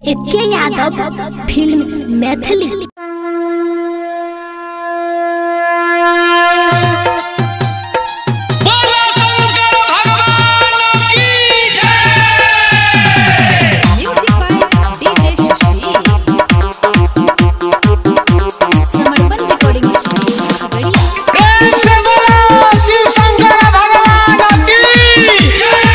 एके यादव फिल्म्स मैथिली बोलो शंकर भगवान की जय Music by DJ Shashi. समर्पण recording studio, खगड़िया। प्रेम से बोलो शिव शंकर भगवान की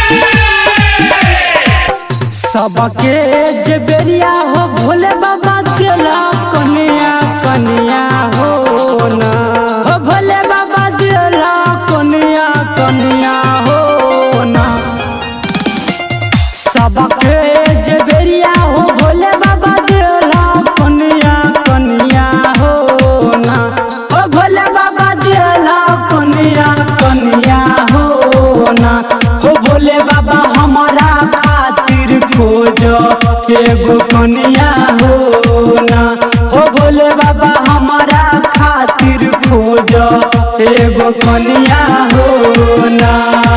जय सबके जे बेरिया हो भोले बाबा दिला कन्या कन्या हो ना हो भोले बाबा दिला कन्या कन्या हो ना सबके जे बेरिया हो भोले बाबा दिला कन्या कन्या हो ना हो भोले बाबा दिला कन्या कन्या हो ना हो भोले बाबा हमारा खातिर खोज एगो कन्या हो ना हो भोले बाबा हमारा खातिर खोज एगो कन्या हो ना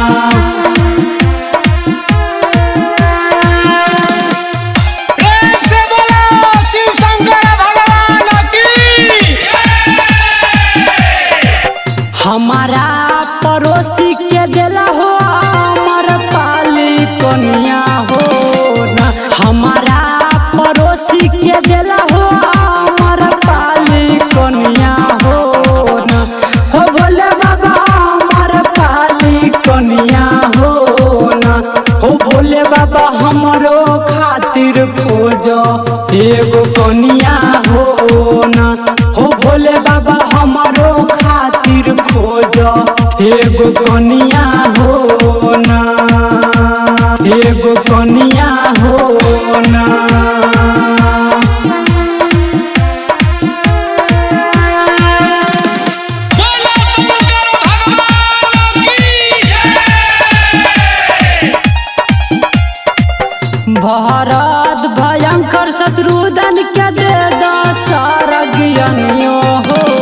प्रेम से बोलो शिव शंकर भगवान की हमारा पड़ोसी के दिला हो अमर पाली कन्या हो ना हमारा पड़ोसी के दिला हो अमर पाली कन्या हो ना हो भोले बाबा अमर पाली कन्या हो ना हो भोले बाबा हमरो खातिर खोज एगो कन्या हो ना हो भोले बाबा हमरो खातिर खोज एगो कन्या हो ना एगो कन्या हो ना बोलो शंकर भगवान की जय भारत भयंकर शत्रुधन के दे दशरज्ञनियो हो